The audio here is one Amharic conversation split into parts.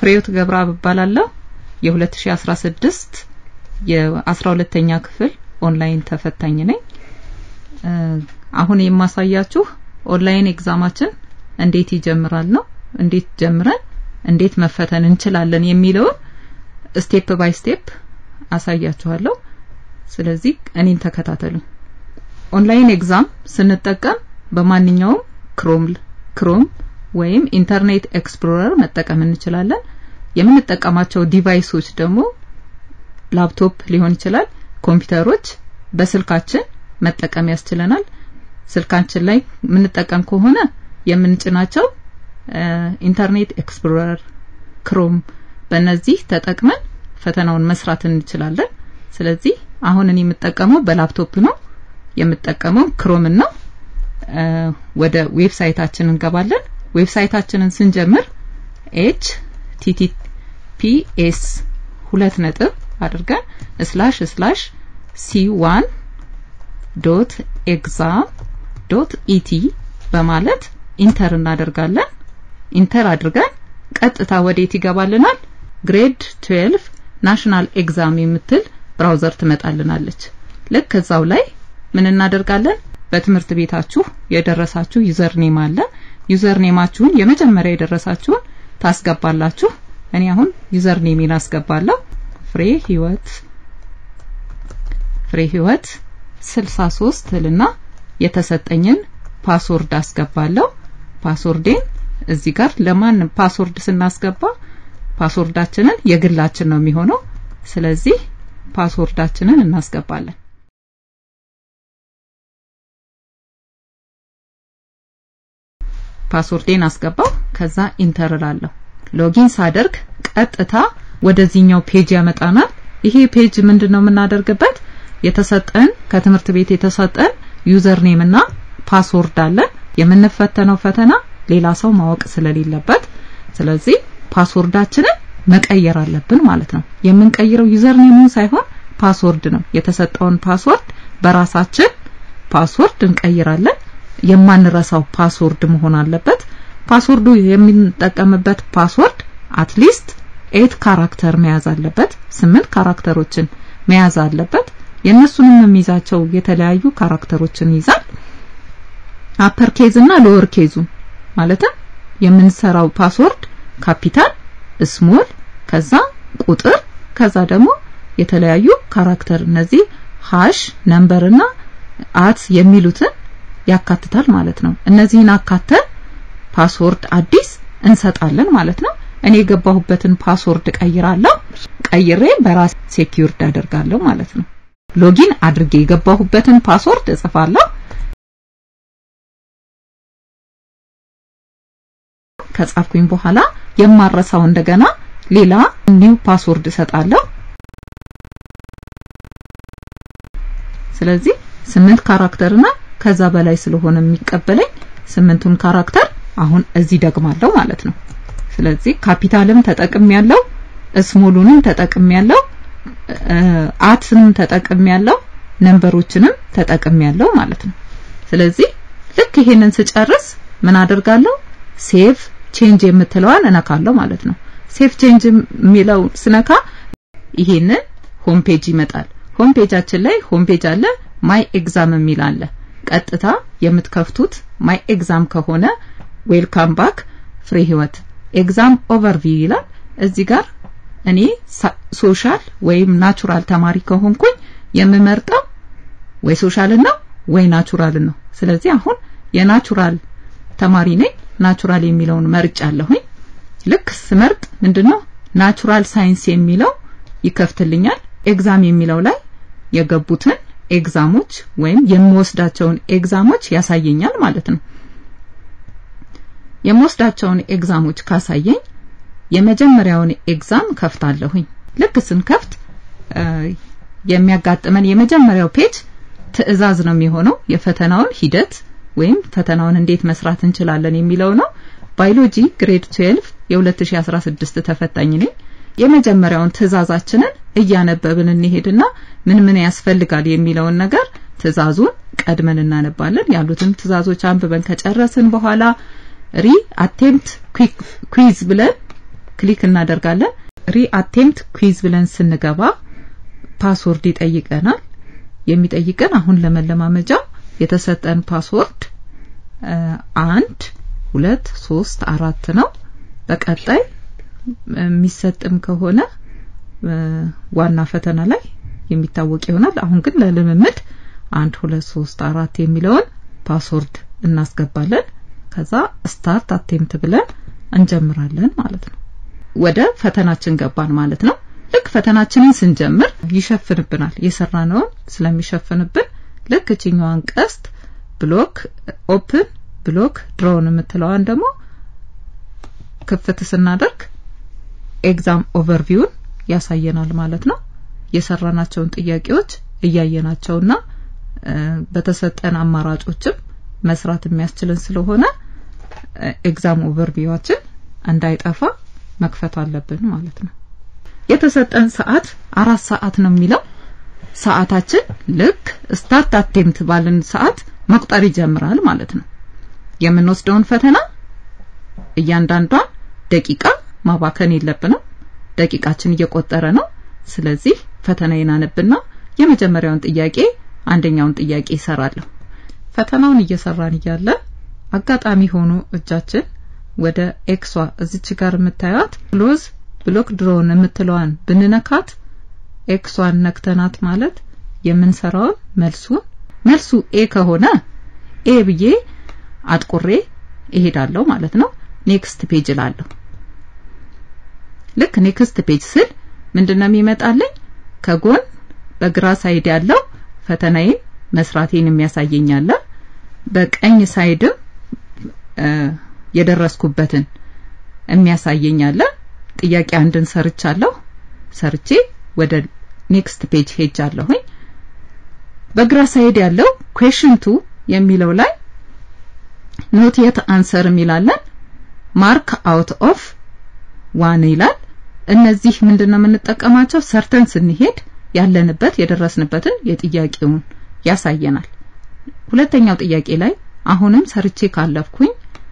ፍሬህይወት ገብረአብ እባላለሁ። የ2016 የ12ኛ ክፍል ኦንላይን ተፈታኝ ነኝ። አሁን የማሳያችሁ ኦንላይን ኤግዛማችን እንዴት ይጀምራል ነው። እንዴት ጀምረን እንዴት መፈተን እንችላለን የሚለውን ስቴፕ ባይ ስቴፕ አሳያችኋለሁ። ስለዚህ እኔን ተከታተሉ። ኦንላይን ኤግዛም ስንጠቀም በማንኛውም ክሮም ክሮም ወይም ኢንተርኔት ኤክስፕሎረር መጠቀም እንችላለን። የምንጠቀማቸው ዲቫይሶች ደግሞ ላፕቶፕ ሊሆን ይችላል፣ ኮምፒውተሮች በስልካችን መጠቀም ያስችለናል። ስልካችን ላይ የምንጠቀም ከሆነ የምንጭናቸው ኢንተርኔት ኤክስፕሎረር፣ ክሮም በእነዚህ ተጠቅመን ፈተናውን መስራት እንችላለን። ስለዚህ አሁን እኔ የምጠቀመው በላፕቶፕ ነው የምጠቀመው ክሮምን ነው። ወደ ዌብሳይታችን እንገባለን። ዌብሳይታችንን ስንጀምር ኤች ቲቲፒኤስ ሁለት ነጥብ አድርገን ስላሽ ስላሽ ሲ ዋን ዶት ኤግዛም ዶት ኢቲ በማለት ኢንተር እናደርጋለን። ኢንተር አድርገን ቀጥታ ወዴት ይገባልናል? ግሬድ 12 ናሽናል ኤግዛም የምትል ብራውዘር ትመጣልናለች። ልክ እዛው ላይ ምን እናደርጋለን? በትምህርት ቤታችሁ የደረሳችሁ ዩዘር ኔም አለ። ዩዘር ኔማችሁን የመጀመሪያ የደረሳችሁን ታስገባላችሁ። እኔ አሁን ዩዘር ኔሜን አስገባለሁ። ፍሬ ህይወት ፍሬ ህይወት 63 ልና የተሰጠኝን ፓስወርድ አስገባለሁ። ፓስወርዴን እዚህ ጋር ለማን ፓስወርድ ስናስገባ ፓስወርዳችንን የግላችን ነው የሚሆነው። ስለዚህ ፓስወርዳችንን እናስገባለን። ፓስወርዴን አስገባው። ከዛ ኢንተር እላለሁ። ሎጊን ሳደርግ ቀጥታ ወደዚህኛው ፔጅ ያመጣናል። ይሄ ፔጅ ምንድነው የምናደርግበት? የተሰጠን ከትምህርት ቤት የተሰጠን ዩዘር ኔም እና ፓስወርድ አለ። የምንፈተነው ፈተና ሌላ ሰው ማወቅ ስለሌለበት ስለዚህ ፓስወርዳችንን መቀየር አለብን ማለት ነው። የምንቀይረው ዩዘር ኔሙን ሳይሆን ፓስወርድ ነው። የተሰጠውን ፓስወርድ በራሳችን ፓስወርድ እንቀይራለን። የማንረሳው ፓስወርድ መሆን አለበት። ፓስወርዱ የምንጠቀምበት ፓስወርድ አትሊስት ኤት ካራክተር መያዝ አለበት። ስምንት ካራክተሮችን መያዝ አለበት። የእነሱንም የሚይዛቸው የተለያዩ ካራክተሮችን ይይዛል። አፐር ኬዝ እና ሎወር ኬዙ ማለትም የምንሰራው ፓስወርድ ካፒታል፣ ስሞል፣ ከዛ ቁጥር፣ ከዛ ደግሞ የተለያዩ ካራክተር እነዚህ ሃሽ፣ ነምበር እና አት የሚሉትን ያካትታል ማለት ነው። እነዚህን አካተን ፓስወርድ አዲስ እንሰጣለን ማለት ነው። እኔ የገባሁበትን ፓስወርድ ቀይራለሁ። ቀይሬ በራስ ሴኪዩርድ አደርጋለሁ ማለት ነው። ሎጊን አድርጌ የገባሁበትን ፓስወርድ እጽፋለሁ። ከጻፍኩኝ በኋላ የማረሳው እንደገና ሌላ ኒው ፓስወርድ እሰጣለሁ። ስለዚህ ስምንት ካራክተርና ከዛ በላይ ስለሆነ የሚቀበለኝ ስምንቱን ካራክተር አሁን እዚህ ደግማለሁ ማለት ነው። ስለዚህ ካፒታልም ተጠቅም ያለው ስሞሉንም ተጠቅም ያለው አትንም ተጠቅም ያለው ነምበሮችንም ተጠቅም ያለው ማለት ነው። ስለዚህ ልክ ይሄንን ስጨርስ ምን አደርጋለሁ? ሴቭ ቼንጅ የምትለዋን እነካለሁ ማለት ነው። ሴቭ ቼንጅ የሚለው ስነካ ይሄንን ሆም ፔጅ ይመጣል። ሆም ፔጃችን ላይ ሆም ፔጅ አለ፣ ማይ ኤግዛም የሚል አለ። ቀጥታ የምትከፍቱት ማይ ኤግዛም ከሆነ ዌልካም ባክ ፍሬ ህይወት ኤግዛም ኦቨርቪው ይላል። እዚህ ጋር እኔ ሶሻል ወይም ናቹራል ተማሪ ከሆንኩኝ የምመርጠው ወይ ሶሻልን ነው ወይ ናቹራልን ነው። ስለዚህ አሁን የናቹራል ተማሪ ነኝ። ናቹራል የሚለውን መርጫለሁኝ። ልክ ስመርጥ ምንድነው ናቹራል ሳይንስ የሚለው ይከፍትልኛል። ኤግዛም የሚለው ላይ የገቡትን ኤግዛሞች ወይም የምወስዳቸውን ኤግዛሞች ያሳየኛል ማለት ነው። የምወስዳቸውን ኤግዛሞች ካሳየኝ የመጀመሪያውን ኤግዛም ከፍታለሁኝ። ልክ ስንከፍት የሚያጋጥመን የመጀመሪያው ፔጅ ትዕዛዝ ነው የሚሆነው የፈተናውን ሂደት ወይም ፈተናውን እንዴት መስራት እንችላለን የሚለው ነው። ባዮሎጂ ግሬድ 12 የ2016 ተፈታኝ ነኝ። የመጀመሪያውን ትዕዛዛችንን እያነበብን እንሄድና ምን ምን ያስፈልጋል የሚለውን ነገር ትዕዛዙን ቀድመን እናነባለን። ያሉትን ትዕዛዞች አንብበን ከጨረስን በኋላ ሪ አቴምፕት ኩዊዝ ብለን ክሊክ እናደርጋለን። ሪ አቴምፕት ኩዊዝ ብለን ስንገባ ፓስወርድ ይጠይቀናል። የሚጠይቀን አሁን ለመለማመጃ የተሰጠን ፓስወርድ አንድ ሁለት ሶስት አራት ነው። በቀጣይ የሚሰጥም ከሆነ ዋና ፈተና ላይ የሚታወቅ ይሆናል። አሁን ግን ለልምምድ አንድ ሁለት ሶስት አራት የሚለውን ፓስወርድ እናስገባለን። ከዛ ስታርት አቴምፕት ብለን እንጀምራለን ማለት ነው። ወደ ፈተናችን ገባን ማለት ነው። ልክ ፈተናችንን ስንጀምር ይሸፍንብናል። የሰራነውን ስለሚሸፍንብን ልክ እችኛዋን ቀስት ብሎክ ኦፕን ብሎክ ድሮውን የምትለዋን ደግሞ ክፍት ስናደርግ ኤግዛም ኦቨርቪውን ያሳየናል ማለት ነው። የሰራናቸውን ጥያቄዎች እያየናቸውና በተሰጠን አማራጮችም መስራት የሚያስችልን ስለሆነ ኤግዛም ኦቨርቪዋችን እንዳይጠፋ መክፈት አለብን ማለት ነው። የተሰጠን ሰዓት አራት ሰዓት ነው የሚለው ሰዓታችን ልክ ስታርት አቴምፕት ባልን ሰዓት መቁጠር ይጀምራል ማለት ነው። የምንወስደውን ፈተና እያንዳንዷን ደቂቃ ማባከን የለብንም። ደቂቃችን እየቆጠረ ነው። ስለዚህ ፈተናዬን አነብና የመጀመሪያውን ጥያቄ አንደኛውን ጥያቄ ይሰራለሁ። ፈተናውን እየሰራን እያለ አጋጣሚ ሆኖ እጃችን ወደ ኤክሷ እዚች ጋር የምታዩት ክሎዝ ብሎክ ድሮውን የምትለዋን ብንነካት ኤክሷን ነክተናት ማለት የምንሰራውን መልሱን መልሱ ኤ ከሆነ ኤ ብዬ አጥቁሬ እሄዳለሁ ማለት ነው። ኔክስት ፔጅ እላለሁ። ልክ ኔክስት ፔጅ ስል ምንድነው የሚመጣልኝ? ከጎን በግራ ሳይድ ያለው ፈተናዬን መስራቴን የሚያሳየኝ አለ። በቀኝ ሳይድም የደረስኩበትን የሚያሳየኝ አለ። ጥያቄ አንድን ሰርቻለሁ። ሰርቼ ወደ ኔክስት ፔጅ ሄጃለሁኝ። በግራ ሳይድ ያለው ኩዌሽን ቱ የሚለው ላይ ኖት የት አንሰር የሚላለን ማርክ አውት ኦፍ ዋን ይላል። እነዚህ ምንድነው የምንጠቀማቸው? ሰርተን ስንሄድ ያለንበት የደረስንበትን የጥያቄውን ያሳየናል። ሁለተኛው ጥያቄ ላይ አሁንም ሰርቼ ካለፍኩኝ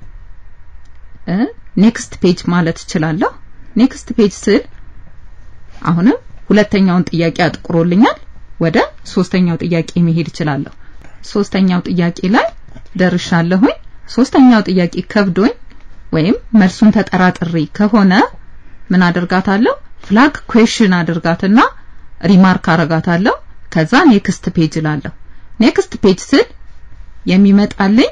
ኔክስት ፔጅ ማለት እችላለሁ። ኔክስት ፔጅ ስል አሁንም ሁለተኛውን ጥያቄ አጥቁሮልኛል። ወደ ሶስተኛው ጥያቄ መሄድ እችላለሁ። ሶስተኛው ጥያቄ ላይ ደርሻለሁኝ። ሶስተኛው ጥያቄ ከብዶኝ ወይም መልሱን ተጠራጥሬ ከሆነ ምን አደርጋታለሁ? ፍላግ ኩዌሽን አድርጋትና ሪማርክ አረጋታለሁ። ከዛ ኔክስት ፔጅ እላለሁ። ኔክስት ፔጅ ስል የሚመጣልኝ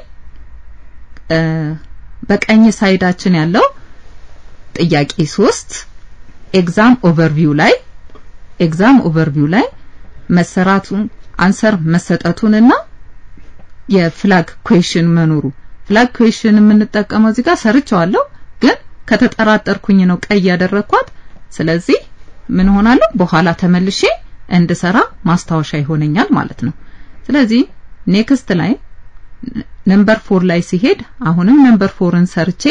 በቀኝ ሳይዳችን ያለው ጥያቄ ሶስት ኤግዛም ኦቨርቪው ላይ ኤግዛም ኦቨርቪው ላይ መሰራቱን አንሰር መሰጠቱንና የፍላግ ኩዌሽን መኖሩ ፍላግ ኩዌሽን የምንጠቀመው እዚህ ጋር ሰርቸዋለሁ፣ ግን ከተጠራጠርኩኝ ነው ቀይ ያደረኳት። ስለዚህ ምን ሆናለሁ በኋላ ተመልሼ እንድሰራ ማስታወሻ ይሆነኛል ማለት ነው። ስለዚህ ኔክስት ላይ ነምበር ፎር ላይ ሲሄድ አሁንም ነምበር ፎርን ሰርቼ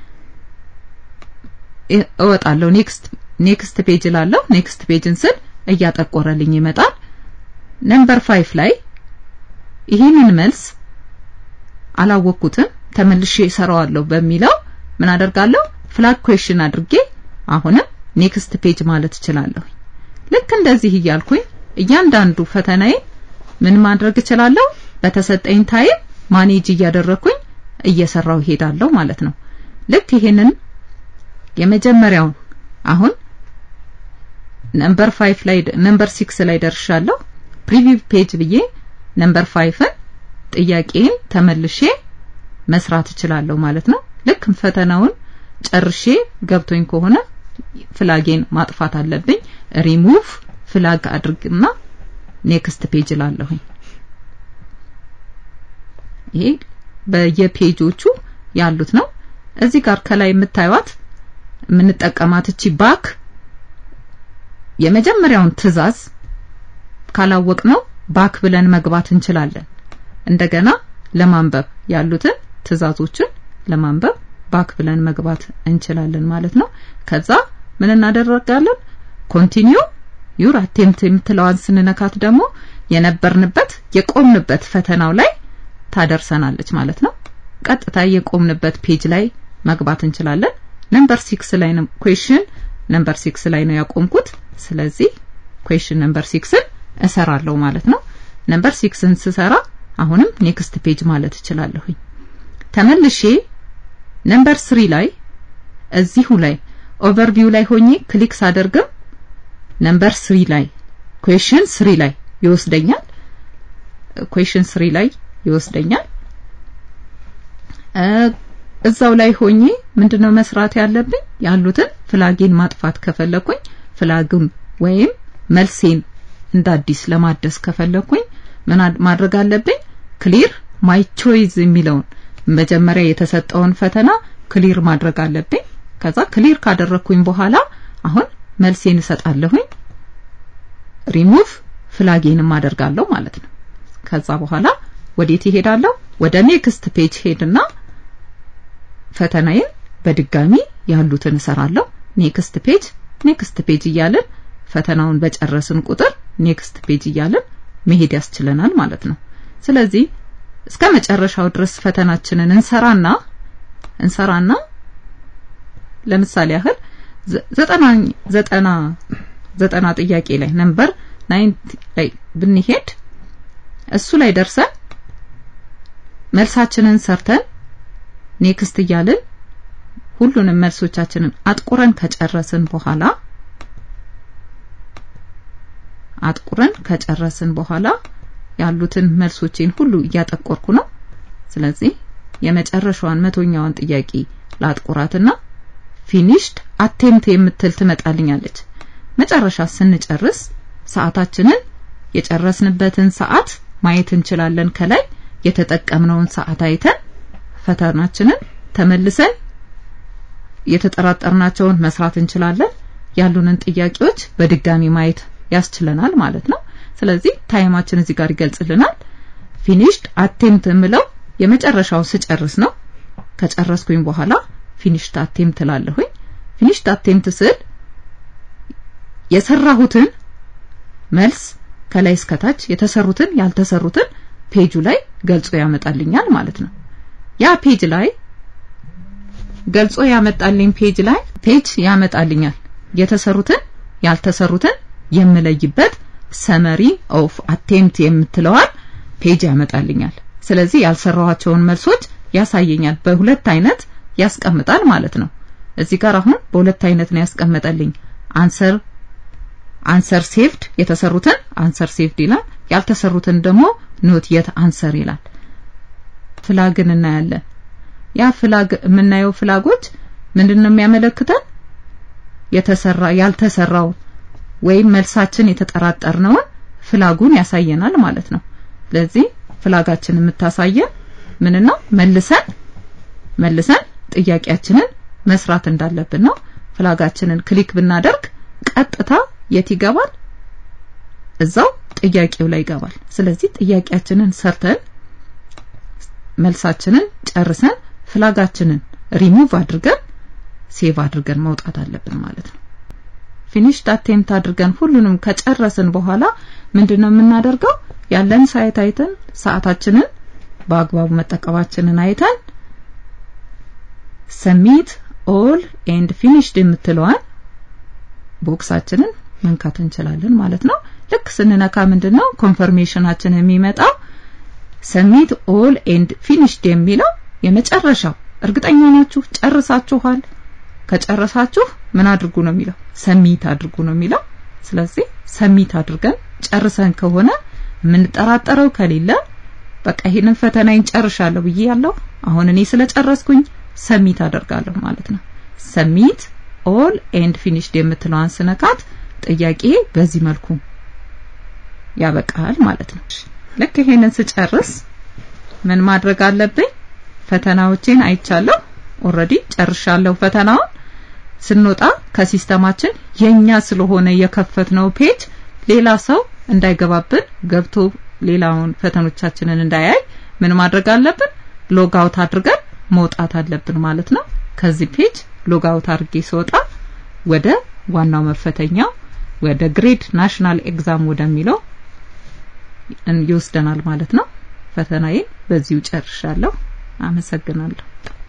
እወጣለሁ። ኔክስት ኔክስት ፔጅ ላለሁ ኔክስት ፔጅን ስል እያጠቆረልኝ ይመጣል። ነምበር ፋይቭ ላይ ይህንን መልስ አላወቅኩትም ተመልሼ እሰራዋለሁ በሚለው ምን አደርጋለሁ? ፍላግ ኩዌሽን አድርጌ አሁንም ኔክስት ፔጅ ማለት እችላለሁ። ልክ እንደዚህ እያልኩኝ እያንዳንዱ ፈተናዬ ምን ማድረግ እችላለሁ? በተሰጠኝ ታይም ማኔጅ እያደረኩኝ እየሰራው እሄዳለሁ ማለት ነው። ልክ ይሄንን የመጀመሪያውን አሁን ነምበር 5 ላይ ነምበር 6 ላይ ደርሻለሁ። ፕሪቪው ፔጅ ብዬ ነምበር 5ን ጥያቄን ተመልሼ መስራት እችላለሁ ማለት ነው። ልክ ፈተናውን ጨርሼ ገብቶኝ ከሆነ ፍላጌን ማጥፋት አለብኝ። ሪሙቭ ፍላግ አድርግና ኔክስት ፔጅ ላለሁኝ። ይሄ በየፔጆቹ ያሉት ነው። እዚህ ጋር ከላይ የምታዩት የምንጠቀማት እቺ ባክ የመጀመሪያውን ትዕዛዝ ካላወቅ ነው ባክ ብለን መግባት እንችላለን። እንደገና ለማንበብ ያሉትን ትዕዛዞችን ለማንበብ ባክ ብለን መግባት እንችላለን ማለት ነው። ከዛ ምን እናደርጋለን? ኮንቲኒው ዩር አቴምፕት የምትለዋን ስንነካት ደግሞ የነበርንበት የቆምንበት ፈተናው ላይ ታደርሰናለች ማለት ነው። ቀጥታ የቆምንበት ፔጅ ላይ መግባት እንችላለን። ነምበር 6 ላይ ነው ኩዌሽን ነምበር 6 ላይ ነው ያቆምኩት ስለዚህ ኩዌሽን ነምበር 6ን እሰራለሁ ማለት ነው ነምበር 6ን ስሰራ አሁንም ኔክስት ፔጅ ማለት እችላለሁኝ ተመልሼ ነምበር 3 ላይ እዚሁ ላይ ኦቨርቪው ላይ ሆኜ ክሊክ ሳደርግም ነምበር 3 ላይ ኩዌሽን 3 ላይ ይወስደኛል ኩዌሽን 3 ላይ ይወስደኛል እዛው ላይ ሆኜ ምንድነው መስራት ያለብኝ ያሉትን ፍላጌን ማጥፋት ከፈለኩኝ ፍላግም ወይም መልሴን እንደ አዲስ ለማደስ ከፈለኩኝ ምን ማድረግ አለብኝ ክሊር ማይ ቾይዝ የሚለውን መጀመሪያ የተሰጠውን ፈተና ክሊር ማድረግ አለብኝ ከዛ ክሊር ካደረኩኝ በኋላ አሁን መልሴን እሰጣለሁኝ ሪሙቭ ፍላጌንም አደርጋለሁ ማለት ነው ከዛ በኋላ ወዴት ይሄዳለሁ ወደ ኔክስት ፔጅ ሄድና ፈተናዬን በድጋሚ ያሉትን እሰራለሁ ኔክስት ፔጅ ኔክስት ፔጅ እያልን ፈተናውን በጨረስን ቁጥር ኔክስት ፔጅ እያልን መሄድ ያስችለናል ማለት ነው ስለዚህ እስከ መጨረሻው ድረስ ፈተናችንን እንሰራና እንሰራና ለምሳሌ ያህል ዘጠና ዘጠና ዘጠና ጥያቄ ላይ ነምበር ናይን ላይ ብንሄድ እሱ ላይ ደርሰን መልሳችንን ሰርተን ኔክስት እያልን ሁሉንም መልሶቻችንን አጥቁረን ከጨረስን በኋላ አጥቁረን ከጨረስን በኋላ ያሉትን መልሶቼን ሁሉ እያጠቆርኩ ነው ስለዚህ የመጨረሻዋን መቶኛዋን ጥያቄ ላጥቁራትና ፊኒሽድ አቴምፕት የምትል ትመጣልኛለች መጨረሻ ስንጨርስ ሰዓታችንን የጨረስንበትን ሰዓት ማየት እንችላለን ከላይ የተጠቀምነውን ሰዓት አይተን ፈተናችንን ተመልሰን የተጠራጠርናቸውን መስራት እንችላለን ያሉንን ጥያቄዎች በድጋሚ ማየት ያስችለናል ማለት ነው ስለዚህ ታይማችን እዚህ ጋር ይገልጽልናል ፊኒሽድ አቴምፕት የምለው የመጨረሻው ስጨርስ ነው ከጨረስኩኝ በኋላ ፊኒሽድ አቴምፕት ላለሁኝ ፊኒሽድ አቴምፕት ስል የሰራሁትን መልስ ከላይ እስከታች የተሰሩትን ያልተሰሩትን ፔጁ ላይ ገልጾ ያመጣልኛል ማለት ነው ያ ፔጅ ላይ ገልጾ ያመጣልኝ ፔጅ ላይ ፔጅ ያመጣልኛል የተሰሩትን ያልተሰሩትን የምለይበት ሰመሪ ኦፍ አቴምፕት የምትለዋል ፔጅ ያመጣልኛል ስለዚህ ያልሰራኋቸውን መልሶች ያሳየኛል በሁለት አይነት ያስቀምጣል ማለት ነው እዚህ ጋር አሁን በሁለት አይነት ነው ያስቀመጠልኝ አንሰር አንሰር ሴቭድ የተሰሩትን አንሰር ሴቭድ ይላል ያልተሰሩትን ደግሞ ኖት የት አንሰር ይላል ፍላግን እናያለን ያ ፍላግ የምናየው ፍላጎች ምንድነው የሚያመለክተን የተሰራ ያልተሰራው ወይም መልሳችን የተጠራጠርነውን ፍላጉን ያሳየናል ማለት ነው ስለዚህ ፍላጋችን የምታሳየን ምን ነው መልሰን መልሰን ጥያቄያችንን መስራት እንዳለብን ነው ፍላጋችንን ክሊክ ብናደርግ ቀጥታ የት ይገባል እዛው ጥያቄው ላይ ይገባል ስለዚህ ጥያቄያችንን ሰርተን መልሳችንን ጨርሰን ፍላጋችንን ሪሙቭ አድርገን ሴቭ አድርገን መውጣት አለብን ማለት ነው ፊኒሽድ አቴምፕት አድርገን ሁሉንም ከጨረስን በኋላ ምንድነው የምናደርገው ያለን ሳይት አይተን ሰዓታችንን በአግባቡ መጠቀማችንን አይተን ሰሚት ኦል ኤንድ ፊኒሽድ የምትለዋን ቦክሳችንን መንካት እንችላለን ማለት ነው ልክ ስንነካ ምንድነው ኮንፈርሜሽናችን የሚመጣው ሰሚት ኦል ኤንድ ፊኒሽድ የሚለው የመጨረሻው እርግጠኛ ናችሁ ጨርሳችኋል ከጨረሳችሁ ምን አድርጉ ነው የሚለው ሰሚት አድርጉ ነው የሚለው ስለዚህ ሰሚት አድርገን ጨርሰን ከሆነ የምንጠራጠረው ከሌለ በቃ ይሄንን ፈተናዬን ጨርሻለሁ ብዬ ያለው አሁን እኔ ስለጨረስኩኝ ሰሚት አደርጋለሁ ማለት ነው ሰሚት ኦል ኤንድ ፊኒሽድ የምትለዋን ስነካት ጥያቄ በዚህ መልኩ ያበቃል ማለት ነው ልክ ይሄንን ስጨርስ ምን ማድረግ አለብኝ ፈተናዎቼን አይቻለሁ ኦሬዲ ጨርሻለሁ ፈተናውን ስንወጣ ከሲስተማችን የኛ ስለሆነ የከፈትነው ፔጅ ሌላ ሰው እንዳይገባብን ገብቶ ሌላውን ፈተኖቻችንን እንዳያይ ምን ማድረግ አለብን ሎግ አውት አድርገን መውጣት አለብን ማለት ነው ከዚህ ፔጅ ሎግ አውት አድርጌ ስወጣ ወደ ዋናው መፈተኛው ወደ ግሬድ ናሽናል ኤግዛም ወደሚለው ይወስደናል ማለት ነው ፈተናዬን በዚሁ ጨርሻለሁ አመሰግናለሁ